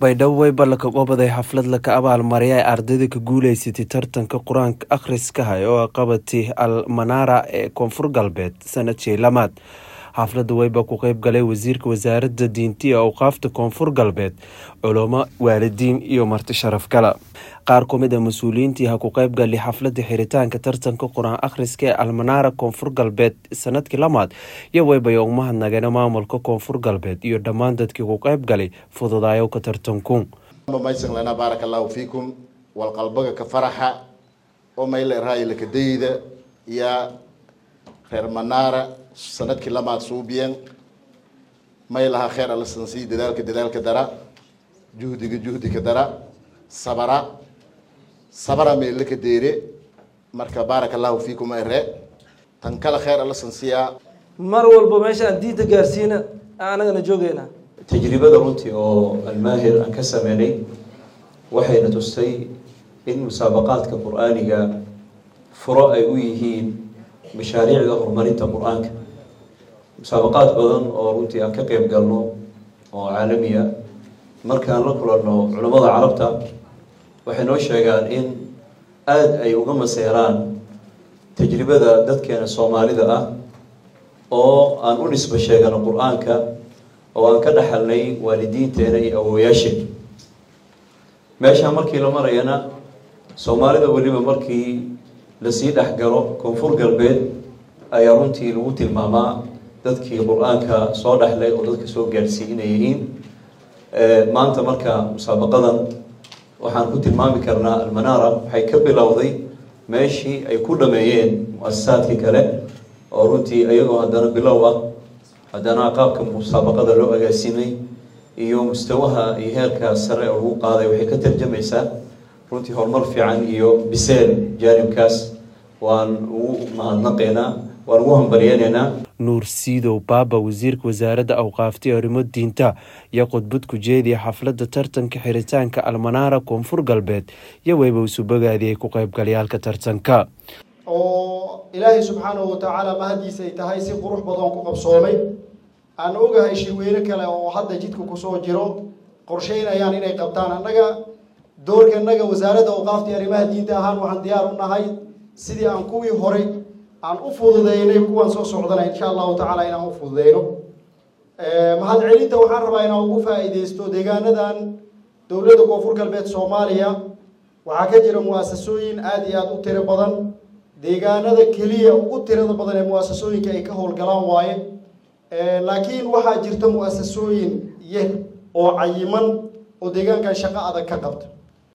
baydhabo way ballanka qobaday xaflad laka abaalmarya ay ardayda ka guuleysatay tartanka qur-aanka akhriskaha oo qabatay al manaara ee koonfur galbeed sanadshii lamaad xafladda weyba ku qeyb galay wasiirka wasaaradda diinta iyo awqaafta koonfur galbeed culamo waalidiin iyo marti sharaf gala qaar ku mid a mas-uuliyiintii ha ku qeyb gali xafladda xiritaanka tartanka qur-aan akhriska ee almanaara koonfur galbeed sanadkii lamaad iyo weybay u mahadnageen maamulka koonfur galbeed iyo dhammaan dadkii ku qeyb galay fududaayo ka tartanku maysan lana baaraka allahu fiikum walqalbaga ka faraxa oo mayla iraayo lakadayda iyo reer manaara sanadkii lamaad suubiyan may lahaa kheer alasansii dadaalka dadaalka dara juhdiga juhdiga dara sabara sabara meelaka deere marka baaraka allahu fiikum ere tan kale kheer alasansiyaa mar walba meesha aan diinta gaarsiina anagana joogeyna tajribada runtii oo almaahir aan ka sameynay waxayna tustay in musaabaqaadka qur-aaniga furo ay u yihiin mashaariicda horumarinta qur-aanka musaabaqaad badan oo runtii aan ka qeyb galno oo caalamiya markaan la kulanno culimmada carabta waxay noo sheegaan in aada ay uga maseeraan tajribada dadkeena soomaalida ah oo aan u nisbo sheegano qur-aanka oo aan ka dhaxalnay waalidiinteena iyo awooyaasheen meeshaa markii la marayana soomaalida weliba markii lasii dhexgalo koonfur galbeed ayaa runtii lagu tilmaamaa dadkii qur-aanka soo dhexlay oo dadka soo gaadhsiiy inay yihiin maanta marka musaabaqadan waxaan ku tilmaami karnaa almanaara waxay ka bilowday meeshii ay ku dhameeyeen mu-asasaadkii kale oo runtii iyagoo haddana bilow ah haddana qaabka musaabaqada loo agaasimay iyo mustawaha iyo heerka sare oo lagu qaaday waxay ka tarjamaysaa runtii horumar fiican iyo biseel jaanibkaas waan ugu mahadnaqeynaa waan ugu hambaryeyneynaa nuur siidow baaba wasiirka wasaaradda awqaaftay arrimo diinta iyo khudbad ku jeediya xafladda tartanka xiritaanka almanaara koonfur galbeed iyo weyba isu bogaadiyay ku qeybgalayaalka tartanka oo ilaahay subxaanahu watacaala mahadiisa ay tahay si qurux badan ku qabsoomay aan ogahay shirweyne kale oo hadda jidka kusoo jiro qorsheynayaan inay qabtaan annaga doorkanaga wasaaradda awqaaftii arrimaha diinta ahaan waxaan diyaar u nahay sidii aan kuwii horay aan u fududeynay kuwan soo socdana insha allahu tacaala inaan u fududeyno mahadcelinta waxaan rabaa inaan ugu faa-iideysto deegaanadan dowladda koonfur galbeed soomaaliya waxaa ka jira mu-asasooyin aada iyo aada u tiro badan deegaanada keliya ugu tirada badan ee mu-asasooyinka ay ka howlgalaan waaye laakiin waxaa jirta mu-asasooyin yar oo cayiman oo deegaankan shaqo adag ka qabta